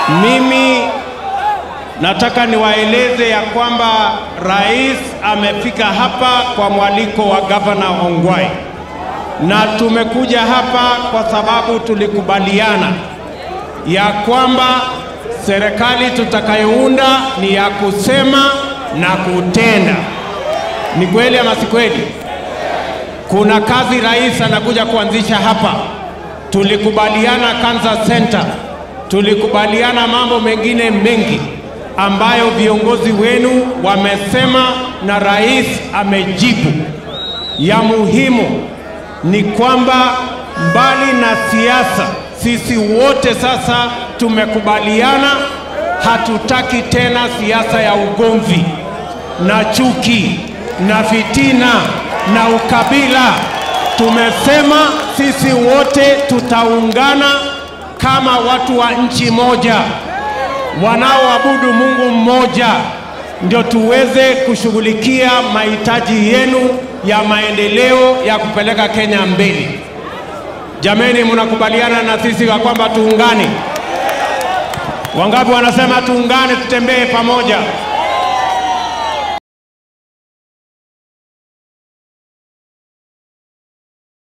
Mimi nataka niwaeleze ya kwamba rais amefika hapa kwa mwaliko wa gavana Ongwae, na tumekuja hapa kwa sababu tulikubaliana ya kwamba serikali tutakayounda ni ya kusema na kutenda. Ni kweli ama si kweli? Kuna kazi rais anakuja kuanzisha hapa. Tulikubaliana Cancer Center, tulikubaliana mambo mengine mengi ambayo viongozi wenu wamesema na rais amejibu. Ya muhimu ni kwamba mbali na siasa, sisi wote sasa tumekubaliana, hatutaki tena siasa ya ugomvi na chuki na fitina na ukabila. Tumesema sisi wote tutaungana kama watu wa nchi moja wanaoabudu Mungu mmoja, ndio tuweze kushughulikia mahitaji yenu ya maendeleo ya kupeleka Kenya mbele. Jameni, mnakubaliana na sisi ya kwamba tuungane? Wangapi wanasema tuungane, tutembee pamoja?